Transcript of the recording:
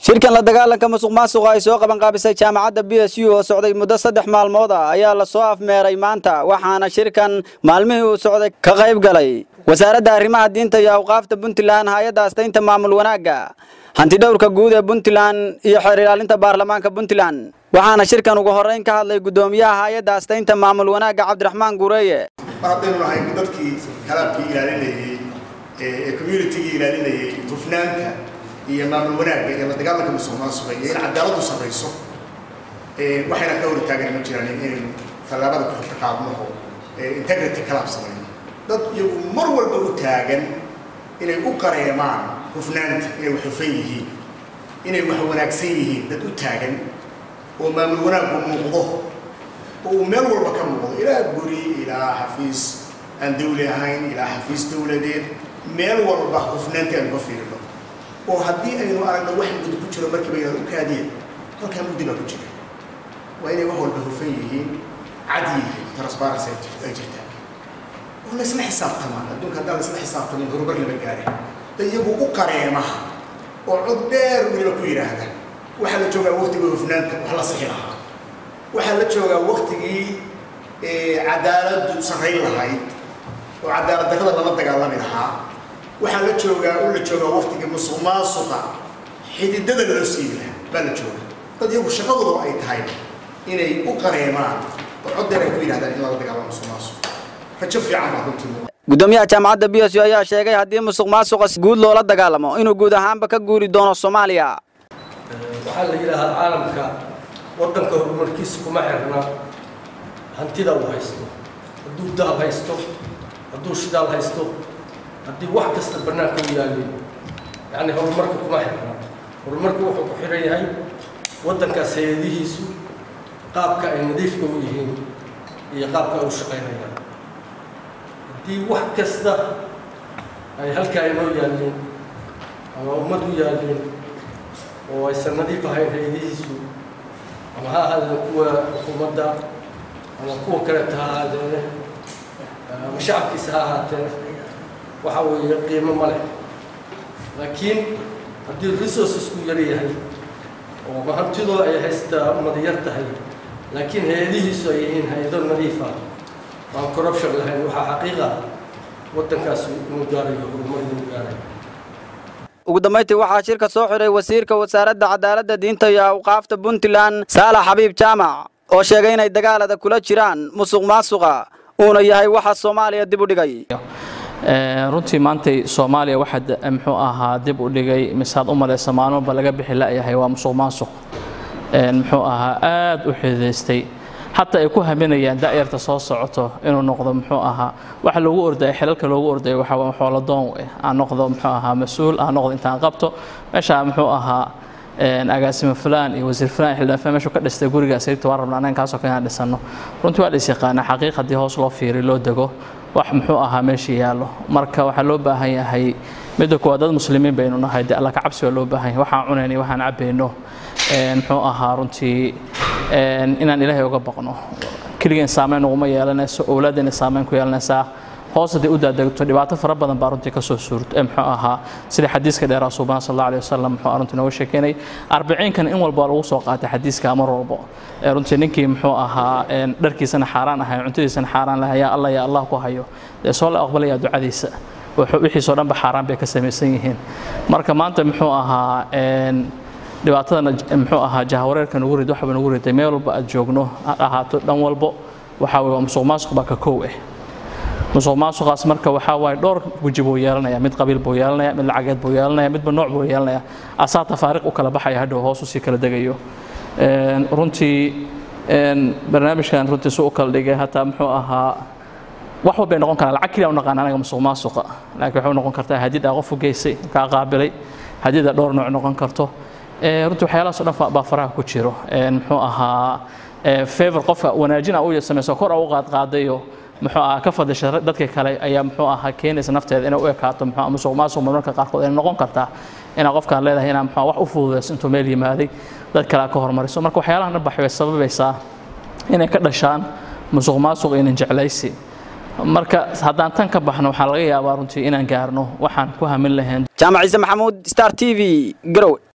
shirkan la dagaalanka musuq maasuqa ay soo qaban qaabisay jaamacadda b s u oo socday muddo saddex maalmood ah ayaa la soo afmeeray maanta waxaana shirkan maalmihii uu socday ka qayb galay wasaaradda arrimaha diinta iyo awqaafta puntland hay-adda astaynta maamul wanaagga hantidhowrka guud ee puntland iyo xeer ilaalinta baarlamaanka puntland waxaana shirkan ugu horrayn ka hadlay guddoomiyaha hay-adda astaynta maamul wanaagga cabdiraxmaan gureeye mar haddaynu nahay dadkii kalaabkii ilaalinayey ee communitigii ilaalinayey hufnaanta iyo maamul wanaagga iyo la dagaalanka musuq maasuqa iyo in cadaaladdu sarrayso waxayna ka hortaagan ma jiraan inaynu tallaabada ku xigta qaadno oo integrity kalaab samayno dad iyagu mar walba u taagan inay u qareemaan hufnaanta inay wax hufan yihiin inay wax wanaagsan yihiin dad u taagan oo maamul wanaaggu muuqdo oo uu meel walba ka muuqdo ilaa guri ilaa xafiis aan dawli ahayn ilaa xafiis dawladeed meel walba hufnaantii aynu ka fiirino oo haddii aynu aragno wax muddo ku jiro markiiba inaan u kaadiyeen halkaa mugdi baa ku jira waa inay wax walba hufan yihiin cad yihiin transparency ay jirtaa oo laysla xisaabtamaan adduunka haddaan laysla xisaabtamin horumar lama gaarin da iyagu u qareema oo cod dheer weliba ku yidhaahda waxaa la joogaa waqtiga hufnaanta wax la sixi lahaa waxaa la joogaa waqtigii cadaaladdu sarrayn lahayd oo cadaalad darrada lala dagaalami lahaa waxaa la joogaa oo la joogaa waqtigii musuq maasuqa xididada loo siibi lahaa baa la joogaa dad iyagu shaqadooda ay tahay inay u qareemaan oo cod dheer ay ku yidhahdaan in lala dagaalamo musuq maasuq rajo fiican baa runtii gudoomiyaha jaamacadda b s u ayaa sheegay haddii musuq maasuqa guud loola dagaalamo inuu guud ahaanba ka guuri doono soomaaliya waxaa la yidhaahaa caalamka waddanka horumarkiisa kuma xirna hantida uu haysto hadduu daal haysto hadduu shidaal haysto haddii wax kasta bannaanka u yaalin yacni horumarka kuma xirna horumarku wuxuu ku xiran yahay waddankaas hay-adihiisu qaabka ay nadiifka u yihiin iyo qaabka ay u shaqaynayaan haddii wax kasta ay halkaa inoo yaalin ama ummad u yaalin oo aysan nadiif ahayn hay-adihiisu ama ha ahaadeen kuwa xukuumadda ama kuwa kaleeta ha ahaadeene ama shacabkiisa ha ahaatee waxa weeye qiimo ma leh laakiin haddii resourcesku yar yahay oo mahantidoo ay haystaa ummad yar tahay laakiin hay-adihiisu ay yihiin hay-ado nadiifa aan corruption lahayn waxaa xaqiiqa waddankaasi inuu gaarayo horumar inuu gaarayo ugu dambayntii waxaa shirka soo xiray wasiirka wasaaradda cadaaladda diinta iyo awqaafta puntland saalax xabiib jaamac oo sheegay inay dagaalada kula jiraan musuq maasuqa uuna yahay waxa soomaaliya dib u dhigay runtii maantay soomaaliya waxaa muxuu ahaa dib u dhigay misaad u malaysa maalmoba laga bixi la'yahay waa musuq maasuq muxuu ahaa aad u xididaystay xataa ay ku haminayaan da'yarta soo socoto inuu noqdo muxuu ahaa waxa loogu ordaya xilalka loogu ordaya waxa xooladoon aan noqdo muxuu ahaa mas-uul aan noqdo intaan qabto meesha muxuu ahaa agaasimo fulaan iyo wasiir fulaan xildhibaan fulaan meeshuu ka dhistay gurigaas sababta waan rabnaa annaga kaasoo kale inaan dhisano runtii waa dhis yaqaana xaqiiq haddii hoos loo fiiriyo loo dego wax muxuu ahaa meesha yaallo marka waxaa loo baahan yahay midda kuwaad dad muslimiin baynu nahay dee alla ka cabsi waa loo baahan yahay waxaan cunayno waxaan cabayno muxuu ahaa runtii inaan ilaahay uga baqno keligeen saameyn uguma yeelanayso owlaaddeena saameyn ku yeelanaysaa hoos haddii u daadegto dhibaato fara badan baa runtii kasoo suurto muxuu ahaa sida xadiiska dheeraa suubana sal alla alih wasalam muxuu runtii nooga sheekeynay arbiciinkan in walba lagu soo qaatay xadiiska mar walbo runtii ninkii muxuu ahaa dharkiisana xaaraan ahay cuntadiisana xaaraan lahay yaa allah yaa allah ku hayo dee soo la aqbalaya ducadiisa wixiisoo dhanba xaaraan bay ka samaysan yihiin marka maanta muxuu ahaa dhibaatadana muxuu ahaa jahawareerka nagu rid waxba nagu riday meel walba aad joogno ha ahaato dhan walbo waxaa weye waa musuq maasuq baa ka kow ah musuq maasuqaas marka waxaa waaye dhowr weji buu yeelanaya mid qabiil buu yeelanaya mid lacageed buu yeelanaya midba nooc buu yeelanaya asaa tafaariq u kala baxaya hadhow hoos usii kala degayo runtii barnaamijkan runtii su u kala dhigay hataa muxuu ahaa wax walbay noqon karaan lacag keliya u naqaan anaga musuq maasuqa laakiin waxay u noqon kartaa hadid aa qof u geysay kaa qaabilay hadida dhowr nooc noqon karto runtii waxyaalahaas o dhan baa faraha ku jiro muxuu ahaa favor qofka wanaajin a u samayso kor a u qaadqaadayo muxuu ahaa ka fadisha dadka kale ayaa muxuu ahaa keenaysa nafteeda inay u ekaato muxuu musuq maasuq marmarka qaarkood inay noqon kartaa inaa qofkaan leedahay inaa muxuu wax u fududayso intuu meel yimaaday dad kale ka hormariso marka waxyaalahan dhan baxay way sababaysaa inay ka dhashaan musuq maasuq iyo nin jeclaysi marka haddaan tan ka baxno waxaa laga yaabaa runtii inaan gaarno waxaan ku hamin lahayn jaamac ciise maxamuud star t v garowe